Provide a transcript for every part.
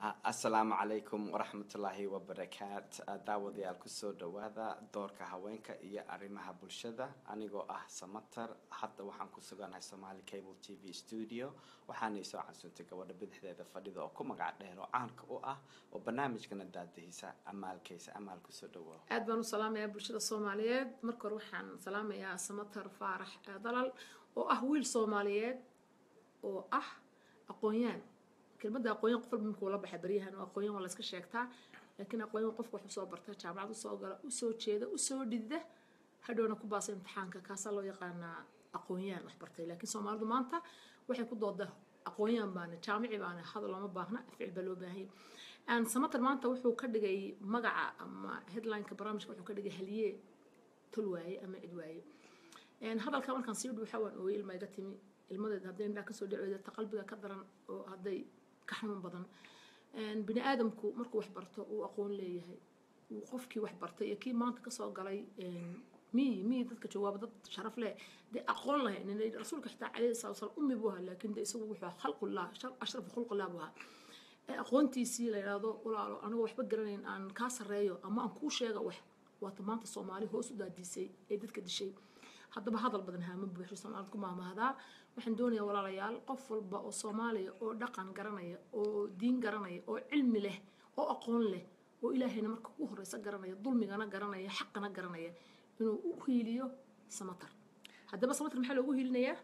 asalaamu calaykum waraxmatullaahi wabarakaat daawadayaal kusoo dhawaada doorka haweenka iyo arrimaha bulshada anigoo ah samatar hadda waxaan ku suganahay somaali cable t v studio waxaanay soo casuuntay gabadha bidixdeeda fadhida oo ku magac dheer oo caanka u ah oo barnaamijkana daadihisa amaalkaysa amaal kusoo dhawow aad baan u salaamayaa bulshada soomaaliyeed marka hore waxaan salaamayaa samatar faarax dalal oo ah wiil soomaaliyeed oo ah aqoon-yaan kelmadda aqoonyan qof walba markuu la baxay baryahan oo aqoonyan waa la iska sheegtaa laakiin aqoonyan qofka wax usoo barta jaamacad usoo gala usoo jeeda usoo dhidda hadhowna ku baasa imtixaanka kaasaa loo yaqaanaa aqoonyaan wax bartay laakiin soomaalidu maanta waxay ku dooda aqoonyaan baana jaamici baana hadal looma baahna ficil baa loo baahanya samatar maanta wuxuu ka dhigay magaca ama headlineka barnaamijka wuxuu ka dhigay haliye tol waaye ama cid waaye hadalka markaan sii dhuuxa waan ooyey ilma iga timi ilmadeed hadday indhaa kasoo dhacooda ta qalbiga ka daran oo hadday ka xanuun badan bini aadamku markuu wax barto uu aqoon leeyahay uu qofkii wax bartay iyo kii maanta kasoo galay miyi miyi dadka jawaaba dad sharaf leh dee aqoon lahayn rasuulka xitaa calayhi salatu wasalam ummi buu ahaa laakiin dee isagu wuxuu khalqullah ashrafu khulqullah buu ahaa aqoontiisii la yidhaahdo walaalo anigoo waxba garanayn aan kaa sarreeyo ama aan kuu sheega wax waata maanta soomaali hoos u daadiisay ee dadka dishay haddaba hadal badan haama buuxo soomaalid ku maamahdaa waxaan doonayaa walaalayaal qof walba oo soomaaliya oo dhaqan garanaya oo diin garanaya oo cilmi leh oo aqoon leh oo ilaahayna marka ugu horeysa garanaya dulmigana garanaya xaqana garanaya inuu u hiiliyo samatar haddaba samatar maxaa loogu hiilinayaa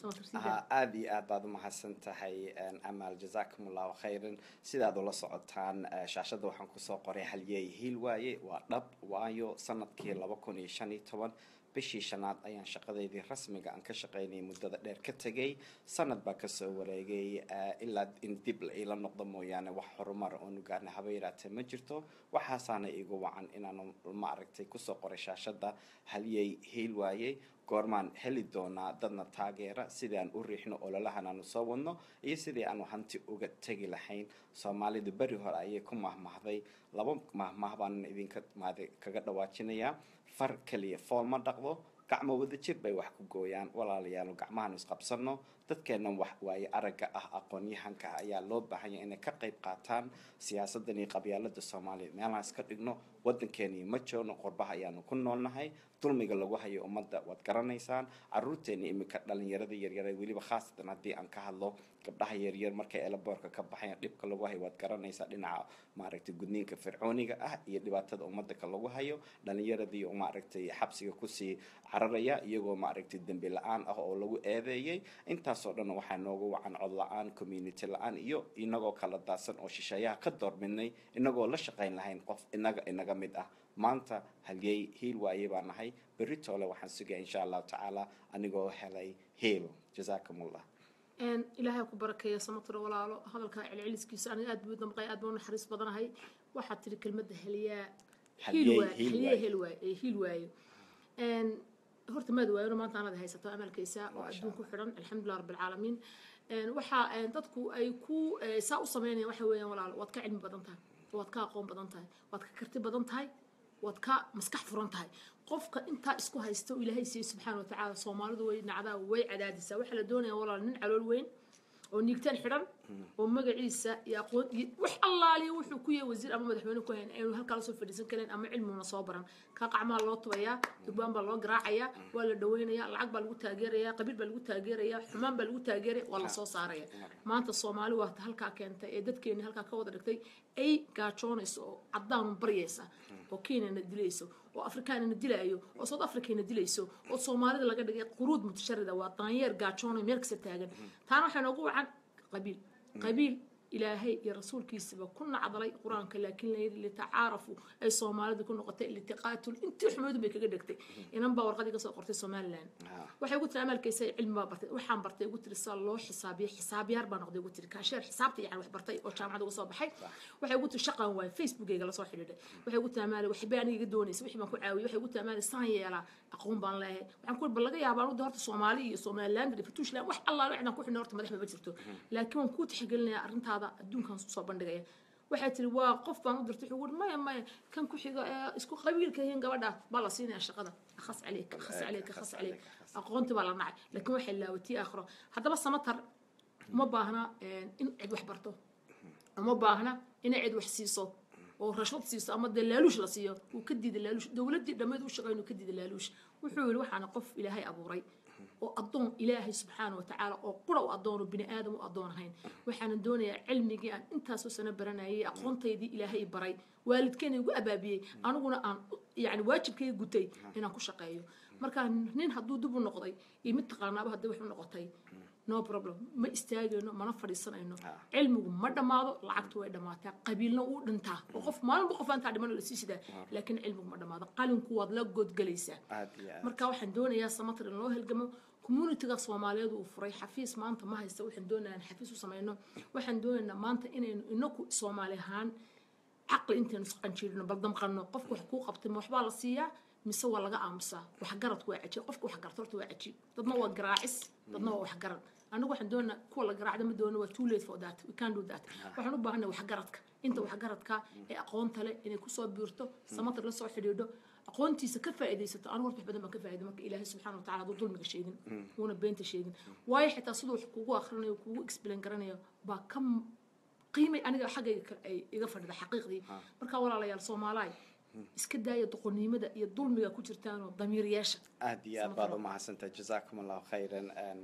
aada iyo aad baad umahadsan tahay amaal jazakum allahu khayran sidaad ula socotaan shaashadda waxaan kusoo qoray halyeey hiil waaye waa dhab waayo sanadkii laba kun iyo shan iyo toban bishii shanaad ayaan shaqadeydii rasmiga aan ka shaqaynayay muddada dheer ka tegay sanad baa kasoo wareegay ilaa in dib la iila noqdo mooyaane wax horumar oonu gaarna haba yaraatee ma jirto waxaasaana igu wacan inaan maaragtay kusoo qoray shaashadda halyey hiil waayey goormaan heli doonaa dadna taageera sidii aan u riixno ololahan aanu soo wadno iyo sidii aanu hanti uga tegi lahayn soomaalidu beri hore ayay ku mahmahday laba mahmah baanan idinka maad kaga dhawaajinayaa far keliya fool ma dhaqdo gacmo wada jir bay wax ku gooyaan walaalayaal gacmahan isqabsano dadkeennan wax waaye aragga ah aqoon-yahanka ah ayaa loo baahanya inay ka qayb qaataan siyaasadan iyo qabyaalada soomaaliya meelaan iska dhigno waddankeeni ma joogno qorbaha ayaanu ku noolnahay dulmiga lagu hayo ummadda waad garanaysaan caruurteeni iminka dhalinyarada yaryare weliba khaasatan haddii aan ka hadlo gabdhaha yaryar markay elaboorka ka baxayan dhibka lagu hayo waad garanaysaa dhinaca maaragtay gudniinka fircooniga ah iyo dhibaatada ummadaka lagu hayo dhalinyaradii maaragtay xabsiga kusii cararaya iyagoo maaragtay dembi la-aan ah oo lagu eedeeyay intaasoo dhan waxaa noogu wacan cod la-aan community la-aan iyo inagoo kala daadsan oo shisheeyaha ka doorbidnay inagoo la shaqayn lahayn qof inaga inaga mid ah maanta halyey hiil waaye baa nahay berri toole waxaan sugaya insha allahu tacaala anigoo helay hiil jazaakum allah ilaahay ku barakeeya samatro walaalo hadalkaa celceliskiisa aniga aad buu damqay aad baan u naxariis badanahay waxaad tiri kelmadda heliyaa hiil waaye hiil waayo horta maad waayona maanta anaad haysato amalkaysa oo adduun ku xidhan alxamdulilah rabbilcaalamiin waxaa dadku ay ku saa u sameynayaan waxa weeyaan walaalo waad ka cilmi badan tahay waad ka aqoon badan tahay waad ka karti badan tahay waad ka maskax furan tahay qofka intaa isku haysta oo ilaahay siiye subxaana watacaala soomaalidu way nacdaa way cadaadisaa waxaa la doonaya walaal nin calool weyn oo niigtaan xidhan oo magaciisa iyo aqoon iyo wax allaaliya wuxuu ku yahay wasiir ama madaxweyne ku hayn aynu halkaa lasoo fadhiisan karin ama cilmiguna soo baran kaa qacmaha loo tubayaa durbaan baa loo garaacayaa waa la dhaweynayaa lacag baa lagu taageerayaa qabiil baa lagu taageerayaa xumaan baa lagu taageeraya waa lasoo saaraya maanta soomaali waata halkaa keentay ee dadkeeni halkaa ka wada dhigtay ay gaajoonayso oo caddaanu baryaysa oo kenyana dilayso oo afrikaanina dilaayo oo south africana dilayso oo soomaalida laga dhigay quruud mutasharida waa daanyeer gaajoonay meel kasta taagan taana waxaa noogu wacan qabiil qabiil ilaahay iyo rasuulkiisaba ku nacdalay qur-aanka laakiin layidhi litacaarafu ay soomaalida ku noqotay litiqaatul intii xumeedu bay kaga dhegtay inan baa warqadii kasoo qortay somaliland waxay ugu tiri amaalkaysa cilmi baa bartay waxaan bartay ugu tiri saa loo xisaabiyo xisaabyaar baa noqday ugu tiri kaasheer xisaabta yani wax bartay oo jaamacad uga soo baxay waxay ugu tiri shaqan waay facebookayga lasoo xidhiidhay waxay ugu tiri amaali waxbay aniga iga doonaysa wixii baan ku caawiyay waxay ugu tiri amaali saan yeelaa aqoon baan leeyahay waxaan ku bal laga yaabaa anu horta soomaali iyo somaliland iyo fatuushland wax allaale cidaan ku xidhnay horta madax ma jirto laakiin waan kuu tixgelinayaa arrintaada adduunkan soo bandhigaya waxay tiri waa qof baan u dirtay wuxuu maya maya kan ku xiga ee isku qabiilka yihiin gabadha baa la siinaya shaqada akhas caleyk akhas caleyk akhas caleyk aqoonti baa la nacay laakiin waxay laawatii aakhiro haddaba samatar uma baahna in cid wax barto uma baahna inay cid wax siiso oo rashwad siiso ama dee laaluush la siiyo uu ka diida laaluush dowladdii dhammeed u shaqeyn uu ka diida laaluush wuxuu yidhi waxaana qof ilaahay abuuray oo addoon ilaahay subxaana wa tacaala oo qura u addoon oo bini aadam u addoon ahayn waxaana doonayaa cilmigii aan intaasoo sano baranayay aqoontaydii ilaahay baray waalidkeena igu abaabiyey aniguna aan yani waajibkayga gutay inaan ku shaqeeyo marka nin hadduu dib u noqday iyo mid taqaanaaba haddii wax u noqotay no problem ma istaagayno mana fadhiisanayno cilmigu ma dhammaado lacagtu way dhammaataa qabiilna wuu dhintaa oo qof maalinba qof aantaa dhiman la sii sidaa laakiin cilmigu ma dhammaado qalinku waad la godgelaysaa marka waxaan doonayaa samatar in loo helgamo communityga soomaaliyeed uu furay xafiis maanta ma haysta waxaan doonayaa xafiis u samayno waxaan doonaynaa maanta inaynu inaku soomaali ahaan caqli intaynu isqanjiirino bal damqanno qofka wax kuu qabtay ma waxbaa la siiyaa mise waa laga aamusaa waxgaradku waa cajiib qofka waxgarta horta waa cajiib dadna waa garaacis dadna waa waxgarad anigu waxaan doonaa kuwa la garaacda ma doono waa too late for that we can do that waxaan u baahanay waxgaradka inta waxgaradka ee aqoonta leh inay kusoo biirto samatar la soo xidhiidho aqoontiisa ka faa'iidaysato anigu horta wax badan baan ka faa'iiday marka ilaahay subxaana wa tacaala hadduu dulmiga sheegin wuuna beenta sheegin waayo xitaa siduu wax kugu akhrinayo kugu explain garanayo baa ka qiimay aniga xaggayga ay iga fadhida xaqiiqdii marka walaalayaal soomaalaay iska daaya doqonnimada iyo dulmiga ku jirtaanoo damiiryaasha aad iyo aad baad u mahadsantahay jazaakum allahu khayran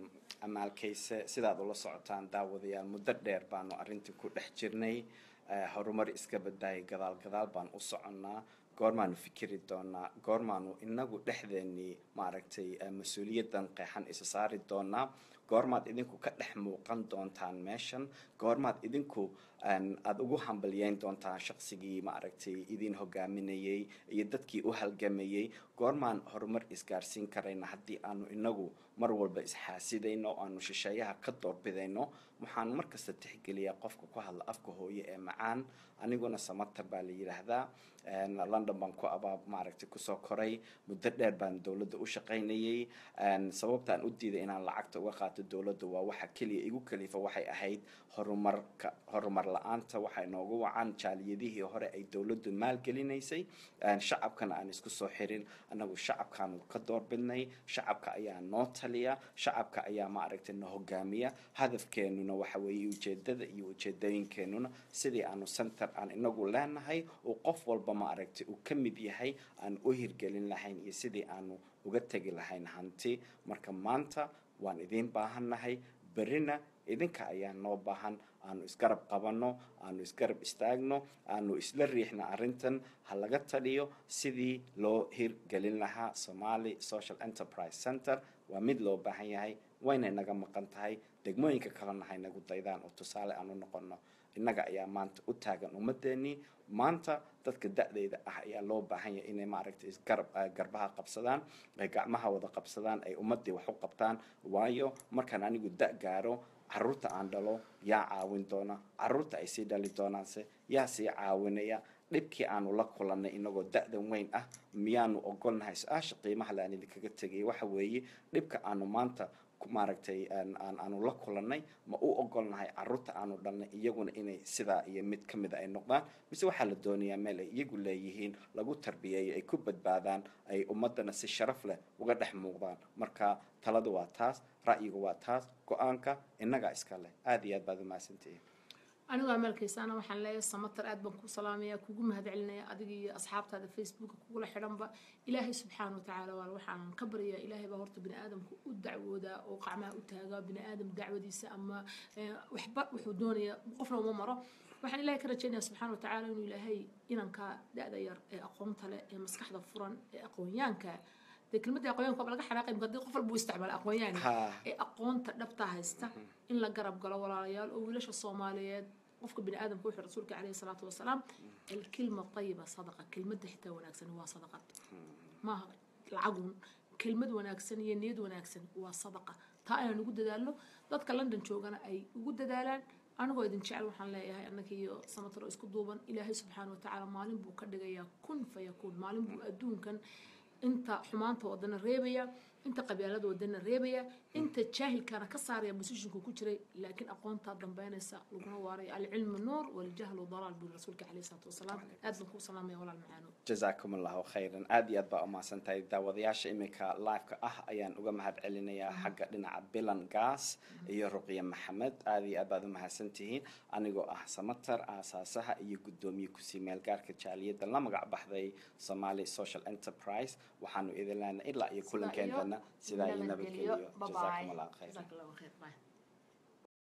amaalkayse sidaad ula socotaan daawadayaal muddo dheer baanu arrintii ku dhex jirnay horumar iska badaayay gadaal gadaal baan u soconnaa goormaanu fikiri doonaa goormaanu inagu dhexdeennii maaragtay mas-uuliyaddan qeexan isa saari doonaa goormaad idinku ka dhex muuqan doontaan meeshan goormaad idinku aada ugu hambalyeyn doontaan shaqsigii maaragtay idin hogaaminayay iyo dadkii u halgamayay goormaan horumar isgaarsiin karayna haddii aanu inagu mar walba isxaasidayno aanu shisheeyaha ka doorbidayno waxaan markasta tixgeliyaa qofka ku hadla afka hooye ee macaan aniguna samatar baa la yidhaahdaa london baan ku abaa maaragtay kusoo koray muddo dheer baan dowladda u shaqaynayay sababtaan u diiday inaan lacagta uga qaato dowladda waa waxa keliya igu kalifa waxay ahayd horumarka horumar la-aanta waxay noogu wacan jaaliyadihii hore ay dowladdu maalgelinaysay shacabkana aan isku soo xirin annagu shacabkaanu ka doorbidnay shacabka ayaa noo taliya shacabka ayaa maaragtay na hogaamiya hadafkeenuna waxa weeye ujeedada iyo ujeedooyinkeenuna sidii aanu center aan inagu leenahay oo qof walba maaragtay uu ka mid yahay aan u hirgelin lahayn iyo sidii aanu uga tegi lahayn hanti marka maanta waan idiin baahannahay berina idinka ayaa noo baahan aanu isgarab qabanno aanu isgarab istaagno aanu isla riixna arrintan ha laga taliyo sidii loo hirgelin lahaa somali social enterprise center waa mid loo baahan yahay wayna inaga maqan tahay degmooyinka kalena ha inagu daydaan oo tusaale aan u noqono innaga ayaa maanta u taagan ummadeenii maanta dadka da-deyda ah ayaa loo baahan yahay inay maaragtay garab garbaha qabsadaan ay gacmaha wada qabsadaan ay ummadii wax u qabtaan waayo markaan anigu da- gaaro caruurta aan dhalo yaa caawin doona caruurta ay sii dhali doonaanse yaa sii caawinaya dhibkii aanu la kulannay inagoo da-dan weyn ah miyaanu ogolnahay su-aasha qiimaha le aan idinkaga tegay waxa weeye dhibka aanu maanta maaragtay aanu la kulannay ma u ogolnahay caruurta aanu dhalnay iyaguna inay sidaa iyo mid ka mida ay noqdaan mise waxaa la doonayaa meel ay iyagu leeyihiin lagu tarbiyeeyo ay ku badbaadaan ay ummadana si sharaf leh uga dhex muuqdaan marka taladu waa taas ra'yigu waa taas go-aanka innagaa iska leh aada iyo aad baad umahadsantihiin anigoo amaalkaysaana waxaan leeyahay samatar aad baan ku salaamaya kugu mahad celinaya adiga iyo asxaabtaada facebooka kugula xidhanba ilaahay subxaana watacaala waa waxaan ka baryaa ilaahay baa horta bini aadamka u dacwoodaa oo qacmaha u taagaa bini aadam dacwadiisa ama waxba wuxuu doonaya qofna uma maro waxaan ilaahay ka rajaynaya subxaana watacaala inuu ilaahay inanka da-da yar ee aqoonta leh ee maskaxda furan ee aqoonyaanka dee kelmadda aqoonyaanka waa laga xanaaqay marka haddii qof walba uu isticmaala aqoonyaani ee aqoonta dhabta haysta in la garab galo walaalayaal oo wiilasha soomaaliyeed qofka bini aadamka wuxuu rasuulka caleyhi salaatu wasalaam alkilma tayiba sadaqa kelmadda xitaa wanaagsan waa sadaqad maaha lacagun kelmad wanaagsan iyo niyad wanaagsan waa sadaqa taa inaan ugu dadaalno dadka london joogana ay ugu dadaalaan anigoo idin jecel waxaan leeyahay annaka iyo samataro isku duuban ilaahay subxaana watacaala maalin buu ka dhigayaa kun fayakuun maalin buu adduunkan inta xumaanta wadana reebaya inta qabyaalada wadana reebaya inta jaahilkaana ka saaraya musishinku ku jiray laakiin aqoontaa dambeynaysa laguna waaraya alcilmu nuur waljahlu dalaal buu rasuulka caleyhi salaatu wasalaam aad baan kuu salaamaya walaal macaano jazaakum allahu khayran aad iyo aad baa umahadsan tahay daawadayaasha iminka live-ka ah ayaan uga mahad celinayaa xagga dhinaca bilan gaas iyo ruqya maxamed aad iyo aad baad umahadsan tihiin anigoo ah samatar aasaasaha iyo guddoomiye kusii meelgaarka jaaliyadda la magac baxday somali social enterprise waxaanu idin leenahay ilaa iyo kulankeentana sidaa iyo nabadgeliyo jazaakum allahu khayran jazaak allahu khayr bye